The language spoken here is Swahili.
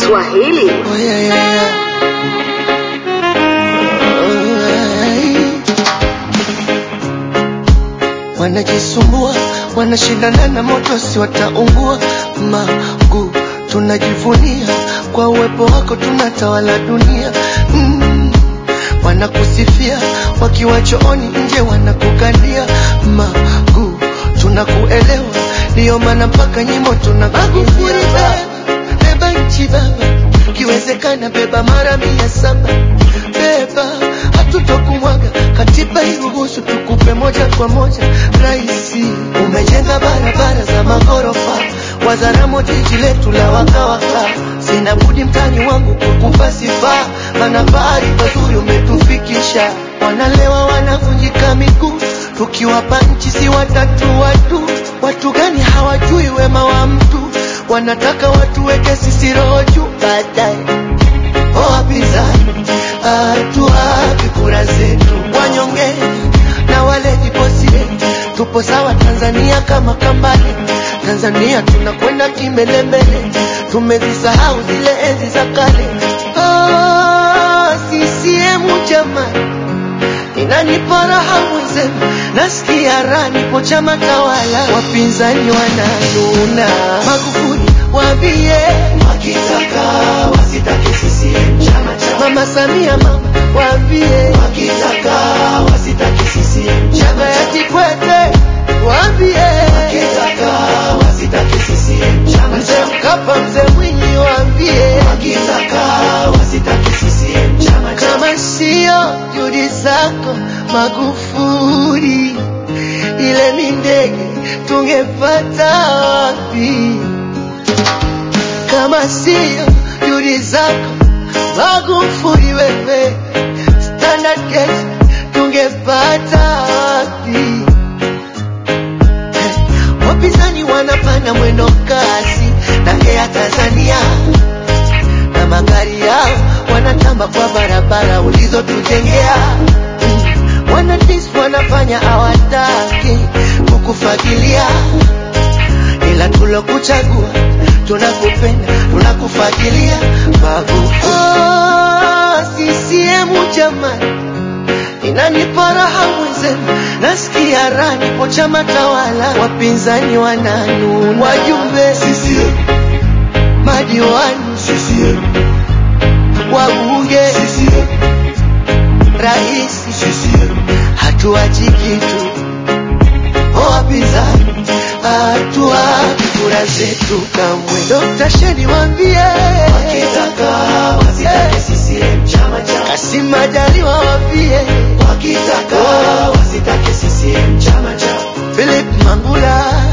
Swahili. Oh, yeah, yeah, yeah. Wanajisumbua, wanashindana na moto, si wataungua. Magu tunajivunia kwa uwepo wako, tunatawala dunia mm. Wanakusifia wakiwa chooni, nje wanakukandia. Magu tunakuelewa, ndiyo maana mpaka nyimbo tunakuimbia. Beba nchi baba, ikiwezekana beba mara mia saba beba, hatutokumwaga katiba iruhusu tukupe moja kwa moja. Raisi, umejenga barabara za maghorofa, Wazaramo jiji letu la wakawaka. Sina budi mtani wangu kukupa sifa, maana bahari pazuri umetufikisha. Wanalewa wanavunjika miguu, tukiwapa nchi si watatu watu. Watu gani hawajui wema wa mtu, wanataka watuweke sisi roho juu baadaye Oh, wapinzani hatuwapi kura zetu, wanyonge na wale viposie, tupo sawa Tanzania kama kambale. Tanzania tunakwenda kimbelembele, tumezisahau zile enzi za kale. Oh, CCM jamani, inanipa raha mwenzenu, nasikia raha, nipo chama tawala, wapinzani wananuna. Magufuli waambie wakitaka wasitake CCM chama cha Mama Samia, mama waambie wakitaka wasitake CCM chama ya Kikwete, waambie wakitaka wasitake CCM chama Mzee Mkapa, Mzee Mwinyi, waambie wakitaka wasitake CCM chama kama sio juhudi zako Magufuli, ile ni ndege tungepata wapi? kama sio juhudi zako Magufuli, wewe standard gauge tungepata wapi? Eh, Wapinzani wanapanda mwendo kasi na Air Tanzania na magari yao wanatamba kwa barabara ulizotujengea. Mm, Wanadis wanafanya hawataki kukufagilia ila tulokuchagua tunakupenda tunakufagilia Magufuli. Oh, CCM jamani, inanipa raha mwenzenu, nasikia raha, nipo chama tawala, wapinzani wananuna, wajumbe CCM, madiwani CCM, wabunge CCM, rais CCM, hatuachi kitu Oh, wapinzani hatuwapi kura zetu kamwe. Dr. Sheni waambie wakitaka wasitake CCM chama cha Kassim Majaliwa waambie wakitaka wasitake CCM chama cha Philip Mangula